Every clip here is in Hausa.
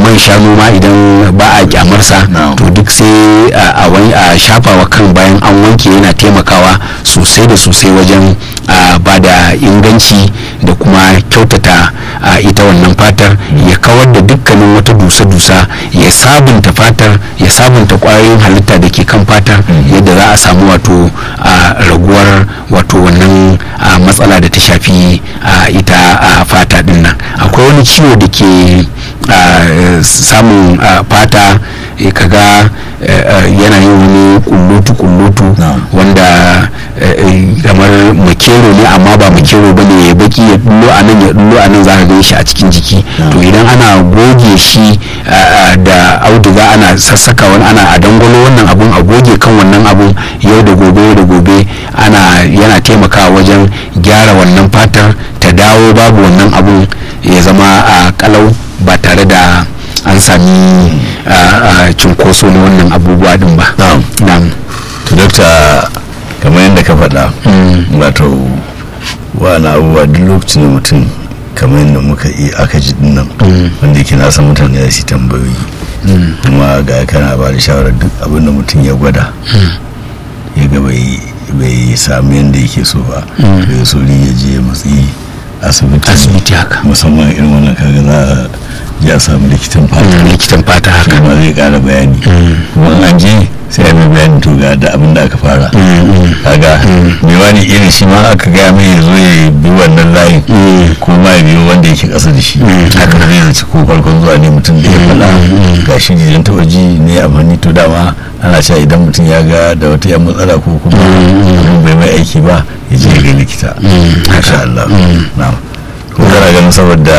man shanu ma idan ba a kyamarsa Na'am. to duk sai a a wani a shafawa kan bayan an wanke yana taimakawa sosai da sosai wajen a ba da inganci da kuma kyautata a ita wannan fatar ya kawar da dukkanin wata dusa-dusa ya sabunta fatar ya sabunta kwayoyin halitta da ke kan fatar yadda za a samu wato a raguwar wato wannan a, matsala da ta shafi a, ita a fata din nan akwai wani ciwo da ke a, samun a, fata eh, kaga eh, eh, yana yin wani kullutu-kullutu Na'am. wanda eh, eh, kamar makero ne amma ba makero ba ne ya baki ya dullo a nan ya dullo a nan za ka gan shi a cikin jiki to idan ana goge shi ah, ah, da auduga ana sassaka wani ana a dangwalo wannan abun a goge kan wannan abun yau da gobe yau da gobe ana yana taimakawa wajen gyara wannan fatar ta dawo babu wannan abun ya zama a kalau ba tare da an sami ah, ah, cunkoso na wannan abubuwa din ba Na'am. na'am to dokta kamar yadda ka faɗa wato wani abubuwa duk lokacin da mutum kamar yadda muka yi aka ji dinnan wanda yake na san mutane ya shi tambayoyi kuma ga kana ba da shawarar duk abin da mutum ya gwada ya ga bai bai sami yadda yake so ba bai so ya je matsi asibiti asibiti haka musamman irin wannan kaga za a je a samu likitan fata likitan fata haka kuma zai kara bayani kuma in an je sai a mai bayani to ga da abin da aka fara kaga mai wani irin shi ma aka gaya mai ya zo ya bi wannan layin ko ma ya biyo wanda yake kasa da shi haka zai zaci ko farkon zuwa ne mutum da ya faɗa ga shi ne taɓa ji ne amfani to dama ana cewa idan mutum ya ga da wata yan matsala ko kuma abin bai mai aiki ba ya je ga likita masha Allah na'am ko kana ganin saboda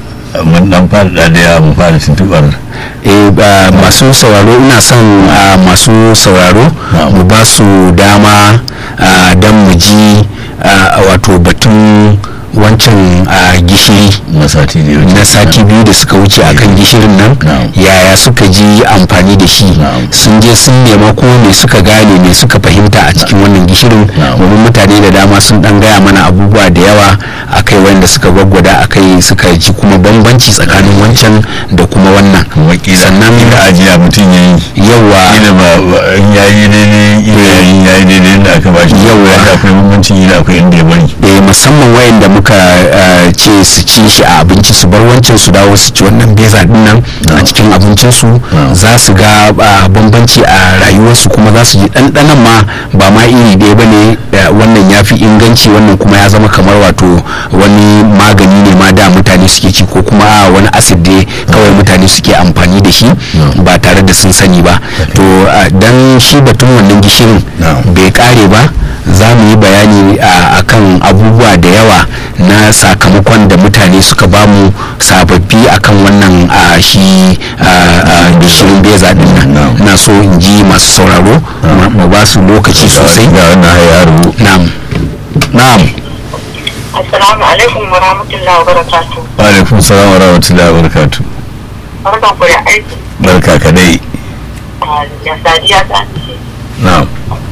mun dan fara da ya mu fara tuntubar eh ba masu sauraro ina son ah, masu sauraro Na'am. mu ba su dama ah, don mu ji ah, wato batun wancan ah, gishiri na sati da ya wuce na sati biyu da suka wuce akan gishirin nan Na'am. yaya suka ji amfani da shi Na'am. sun je sun nema ko me suka gane me suka fahimta a cikin wannan gishirin Na'am. domin mutane da dama sun dan gaya mana abubuwa da yawa akai wanda suka gwaggwada akai suka ji kuma bambanci tsakanin wancan da kuma wannan kuma kila sannan kila ajiya mutum ya yi yawa kila ba ba- in ya yi daidai kila ya yi ya yi daidai inda aka ba shi Yawwa. da akwai bambancin kila akwai inda ya bari eh, musamman wayanda muka eh, ce su ci shi a abinci su bar wancan su dawo su ci wannan beza din nan a Na'am. cikin abincinsu Na'am. za su ga ah, bambanci a rayuwarsu kuma za su ji ɗanɗanon ma ba ma iri ɗaya ba ne wannan ya fi inganci wannan kuma ya zama kamar wato wani magani ne ma da mutane suke ci ko kuma ah, wani acid ne kawai mutane suke amfani da shi ba tare da sun sani ba to ah, dan shi batun wannan gishirin Na'am. bai kare ba za mu yi bayani a kan abubuwa da yawa na sakamakon da mutane suka bamu sababbi akan wannan a shi a gishirin beza din nan Na'am. na so in ji masu sauraro mu- mu ba su lokaci sosai ga wannan hayaru na'am na'am Assalamu alaikum wa rahmatullahi wa barakatuh. wa alaikum salam wa rahmatullahi wa barakatuh Barkan ku da aiki. barka ka dai Ah, Ya sadiya ta ce. na'am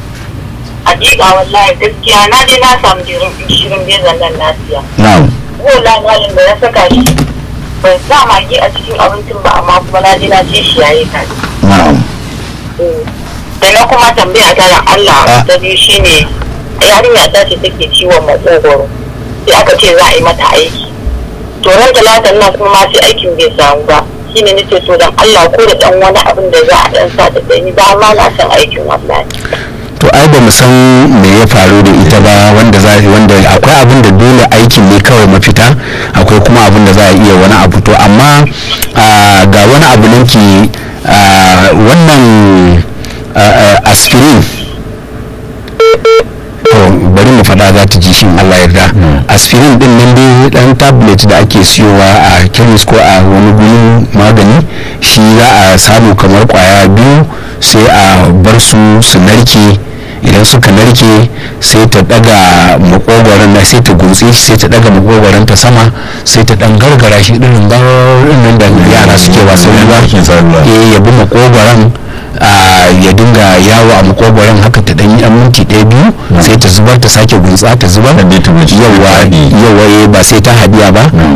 Hakika wallahi gaskiya na je na samu jirin shirin bezan nan lafiya. na'am Bola malin da na saka shi ban sa magi a cikin abincin ba amma kuma na je na ce shi yayi ta. na'am Da na kuma tambaya ta da Ah. Allah ta biyu shine yarinya ta ce take ciwon matsogoro. Sai aka ce za a yi mata aiki. To ran talatan nan kuma ma sai aikin bai samu ba. shine nace to dan Allah ko da dan wani abin da za a dan sa ta dani ba ma na san aikin wallahi to ai ba mu san me ya faru da ita ba wanda za wanda akwai abin da dole aikin ne kawai mafita akwai kuma abin da za a iya wani abu to amma ah, ga wani abu nan ki ah, wannan ah, ah, aspirin to bari mu faɗa za ta ji shin Allah yarda aspirin din nan dai dan tablet da ake siyowa a chemist ko a wani gurin magani shi za a samu kamar kwaya biyu sai a bar su su narke idan suka narke sai ta daga makogwaron na sai ta gutse shi sai ta daga makogwaron ta sama sai ta dan gargara shi irin garin nan da yara suke wasan ruwa Ake sa ruwa. eh ya bi makogwaron a ya dinga yawo a makogwaron haka ta dan yi yan minti ɗaya biyu sai ta zubar ta sake gutsa ta zubar Dan dai ta bace ta yawa haɗe. yawa eh, ba sai ta hadiya ba